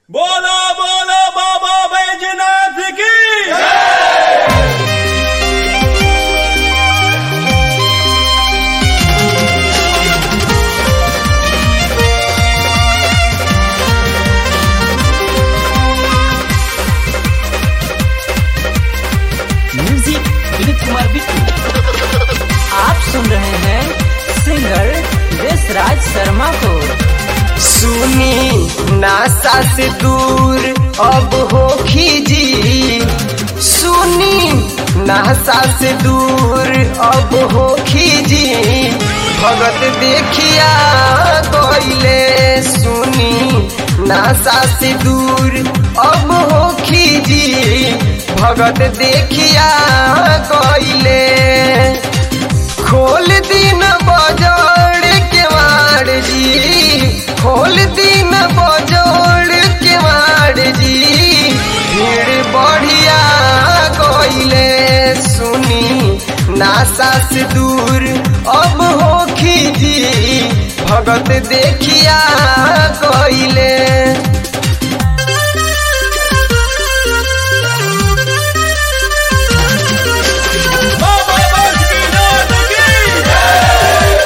बोलो बोलो बाबा बैजनाथ की म्यूजिक विनीत कुमार बिट्टू आप सुन रहे हैं सिंगर देशराज शर्मा को सुनी नासा से दूर अब हो खीजी सुनी नासा से दूर अब हो खीजी भगत देखिया कोइले सुनी नासा से दूर अब हो खीजी भगत देखिया कोइले खोल दिन बजोड़ के वाड़ जी खोल दिन बजोड़ के वाड़ जी भीड़ बढ़िया कोइले सुनी नासा से दूर अब हो खीजी भगत देखिया कोइले बाबा बैजनाथ की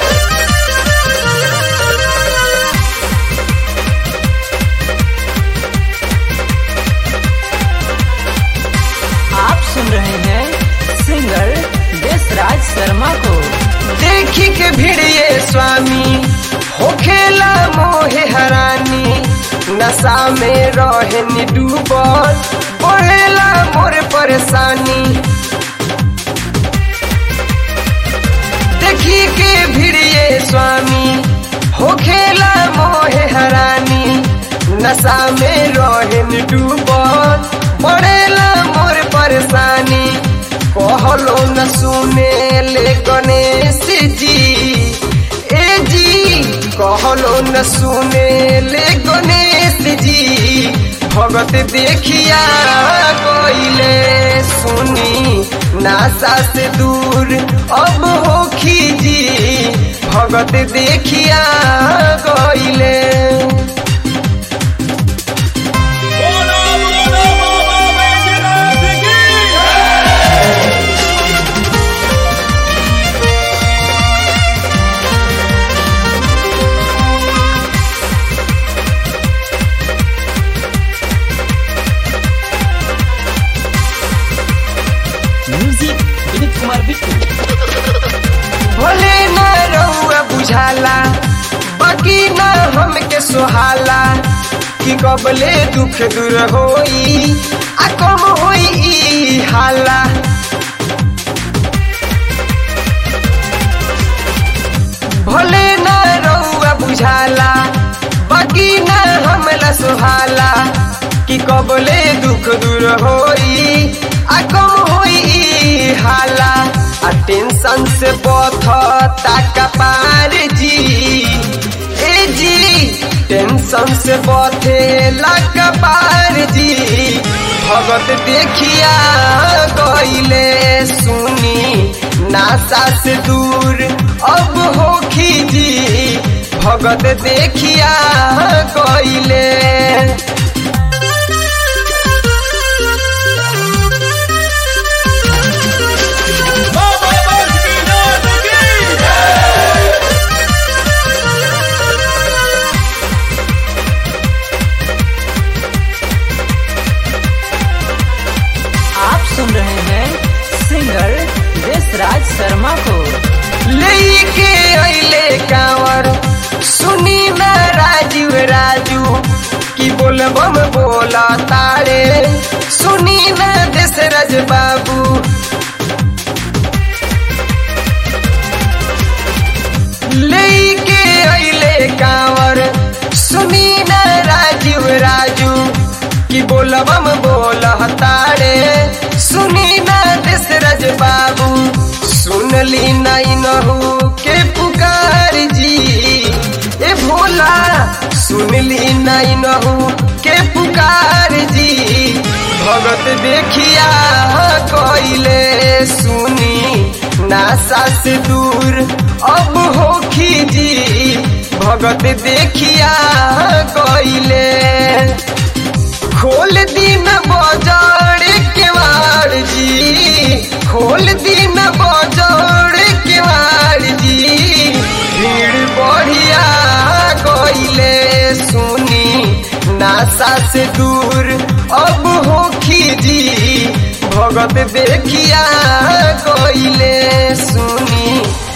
आप सुन रहे हैं सिंगर देशराज शर्मा को देखी के भिड़िए स्वामी होखेला मोहे हरानी नशा में रहे डूबल बढ़ेला मोर परेशानी देखी के भिड़िए स्वामी होखेला मोहे हरानी नशा में रहे डूबल बढ़ेला मोर परेशानी कहलो न सुने ले गणेश जी ए जी कहलो न सुने ले गणेश जी भगत देखिया कोइले सुनी नासा से दूर अब हो खीजी भगत देखिया कोइले बोलो बोलो बाबा बैजनाथ की म्यूजिक विनीत कुमार बिट्टू भोले न रउआ बुझाला बाकी न हमके सोहाला कि कबले दुख दूर होई आ कम होई ई हाला भोले न रउआ बुझाला बाकी न हमला सोहाला कि कबले दुख दूर होई आ कम होई ई हाला आ टेंशन से बथता कपार जी ए जी टेंशन से बथे कपार जी भगत देखिया गईले सुनी नासा से दूर अब हो खीजी भगत देखिया गईले बाबा बैजनाथ की आप सुन रहे हैं सिंगर देशराज शर्मा को लेके अइले कांवर सुनी ना राजीव राजू की बोलबम बोला तारे सुनी ना दशरथ बाबू लेके अइले कांवर सुनी ना राजीव राजू की बोलबम बोला तारे सुनी ना दशरथ बाबू सुनली नहीं नहू के पुकार जी ए भोला सुनली नहीं नहू के पुकार जी भगत देखिया कोइले सुनी नासा से दूर अब हो खीजी भगत देखिया कोइले नासा से दूर अब हो खीजी भगत देखिया कोइले सुनी